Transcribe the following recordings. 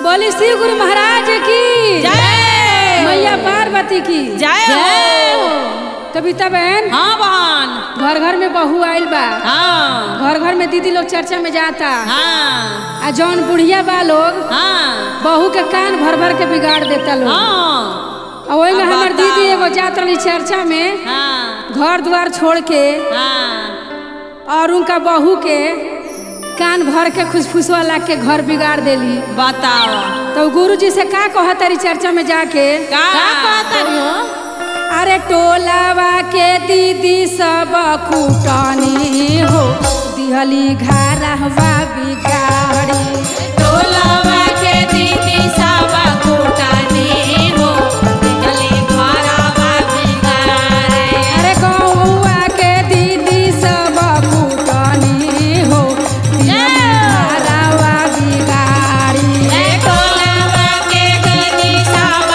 बोली शिव गुरु महाराज की जय मैया पार्वती की जय हो कविता बहन हाँ बहन घर घर में बहू आइल बा हाँ घर घर में दीदी लोग चर्चा में जाता हाँ आ जौन बुढ़िया बा लोग हाँ बहू के कान भर भर के बिगाड़ देता लोग हाँ और वही में अब हमार बताओ। दीदी एगो जात रही चर्चा में हाँ घर द्वार छोड़ के हाँ और उनका बहू के कान भर के खुशफुसवा ला के घर बिगाड़ देली बताओ तो गुरु जी से का कहा तारी चर्चा में जाके का कहता हो अरे टोलावा के दीदी सब कुटनी हो दिहली घरवा बिगाड़ी टोलवा के दीदी सब कुटानी हो निकली घरवा बिगाड़े अरे गौवा के दीदी सब कुटनी हो दिहली घरवा बिगाड़ी ए टोलवा के दीदी सब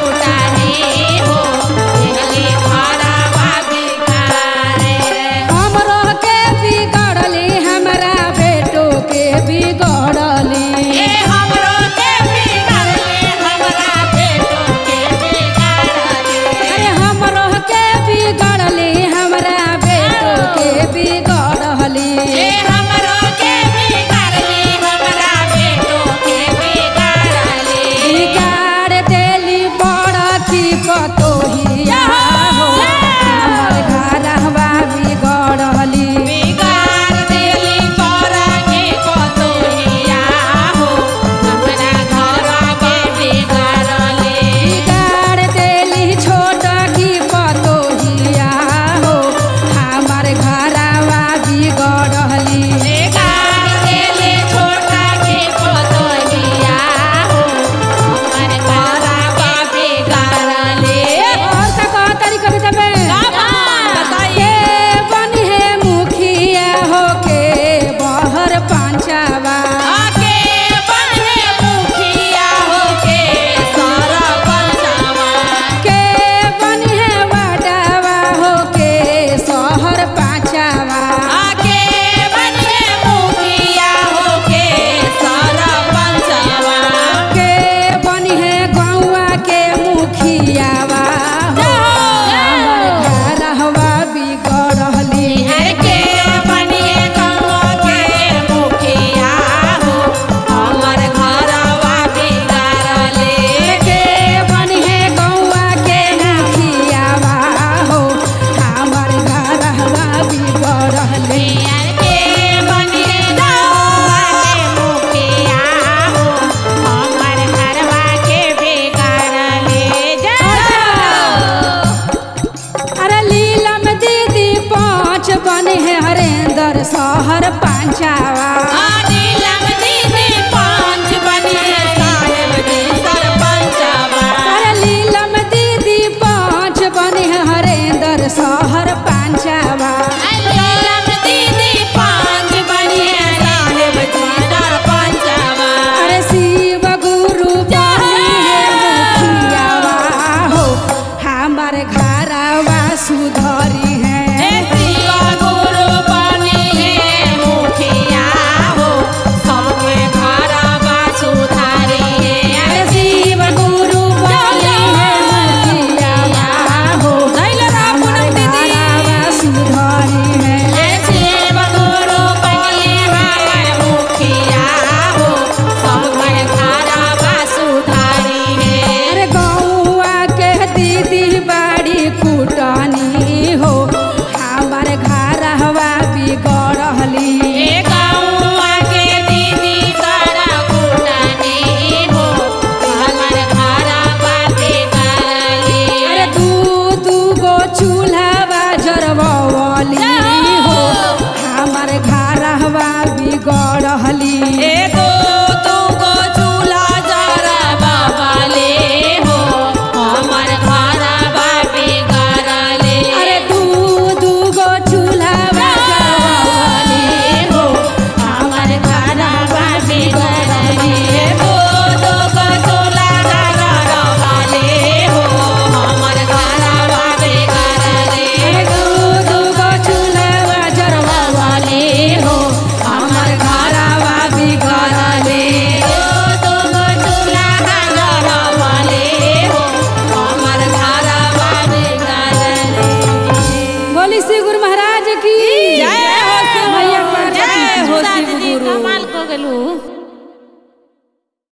कुटानी हो निकली घरवा बिगाड़े हमरो के बिगड़ली हमरा बेटो के बिगड़ली ए हमरो के बिगाड़ले हमरा बेटो के बिगाड़ले अरे हमरो के बिगड़ली हमरा बेटो के बिगड़ली ए हमरो के बिगाड़ले हमरा बेटो के बिगाड़ले बिगाड़ देली बड़ की पतोहिया हो हमर घरवा बिगड़ली बिगाड़ देली परा के पतोहिया हो अपना घरवा के बिगाड़ले बिगाड़ देली छोट की पतोहिया हो हमर घरवा बिगड़ली बिगाड़ देली छोटा के पतोहिया हो हमर घरवा बिगाड़ले और का कहा तारी कविता में का बात बताइए के बनी है मुखिया हो के बहर पांचावा आके बने मुखिया होके सारा पंचावा के बनी है वाडावा हो के शहर पांचावा आके बने मुखिया होके सारा पंचावा के बनी है गौवा के मुखियावा हो हमर घरवा बिगड़ली हर के बने गंगा के मुखिया हो हमर घरवा बिगाड़ले के बनी है गौवा के मुखियावा हो हमर घरवा बिगड़ली हर के बने गंगा के मुखिया हो हमर घरवा के बिगाड़ले अरे लीलम दीदी पाँच बने है हरेंद्र शहर पांचावा नीलम दीदी पांच बने साहेब जी सरपंचवा अरे लीलम दीदी पाँच बने है हरेंद्र शहर पांचावा नीलम दीदी पांच बने साहेब जी सरपंचवा अरे शिव गुरु बनी है मुखियावा हो हमार घरवा सुधरी है हे शिवा गुरु बनी है मुखिया हो सबके घरवा सुधारी है अरे शिव गुरु बनी है मुखियावा हो हमार घरवा सुधरी है हे शिव गुरु बनी हमर मुखिया हो सबके घरवा सुधारी है अरे गौआ के दीदी बाड़ी कुटनी हो हमार घरवा बिगड़ली ए गौवा के दीदी सारा कुटानी हो हमर घरवा बिगाड़ली अरे दू दू गो चूल्हा जरवली हो हमार घरवा बिगड़ली ए दो दो गो चूल्हा जरा बाबाले हो हमर घरवा बिगाड़ली अरे दू दू गो चूल्हा जरवली हो हमार घरवा बिगड़ली ए दो दो गो चूल्हा जरा बाबाले हो हमर घरवा बिगाड़ली अरे दू दू गो चूल्हा जरवली हो हमार घरवा बिगड़ली कैसे गुरु